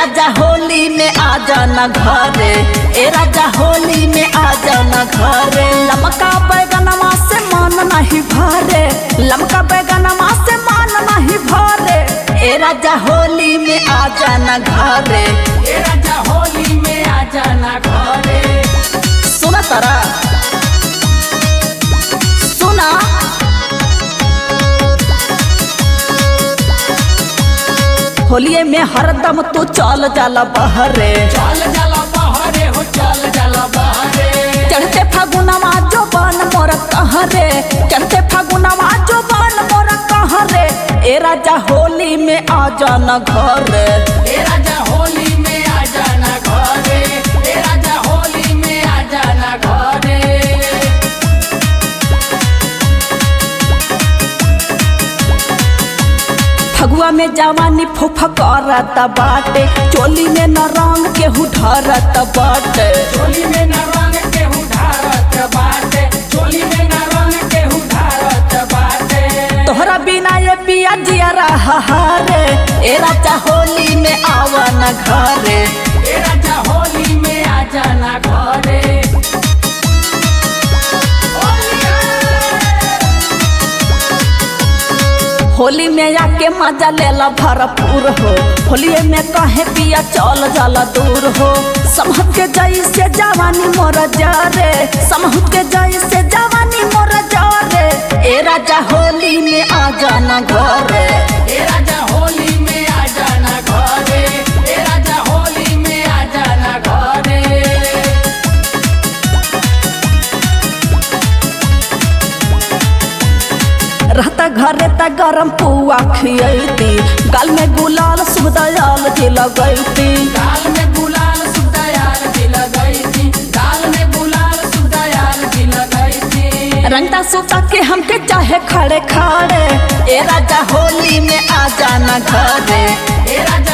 राजा होली में आ जाना घरे ए राजा होली में आ जाना घरे लमका बैगनमा से मन नहीं भरे लमका बैगनमा से मन नहीं भरे ए राजा होली में आ जाना घरे ए राजा होली में आ जाना घरे सुना तारा सुना होलिये में हरदम तू चल जाला बहरे चल जाला बहरे हो चल जाला बहरे चढ़ते फागुनमा जो बन मोर कहरे चढ़ते फागुनमा जो बन मोर कहरे ए राजा होली में आ जाना घरे ए राजा होली में आ जाना घरे ए राजा होली में आ जाना घरे फगुआ में जवानी फुफा करत बाटे चोली में न रंग केहू ढरत बाटे चोली में न रंग के उधारत बाटे चोली में न रंग के उधारत बाटे तोहरा बिना ये पिया जिया रहा रे ए राजा होली में आवन घरे ए राजा होली में आ जाना घरे होली में आके मजा लेला भरपूर हो होली में कहे पिया चल जाला दूर हो समहत के जई से जवानी मोर जारे समहत के जई से जवानी मोर जारे ए राजा होली में आ जाना घरे ए राजा होली में आ जाना घरे ए राजा होली में आ जाना घरे रहता घरे त गरम पुआ खियती गाल में गुलाल शुभ दयाल जी लगैती गाल में गुलाल सुदयाल की लगाई थी गाल में गुलाल सुदयाल की लगाई थी रंगता सुता के हमके चाहे खड़े खड़े ए राजा होली में आ जाना घरे ए राजा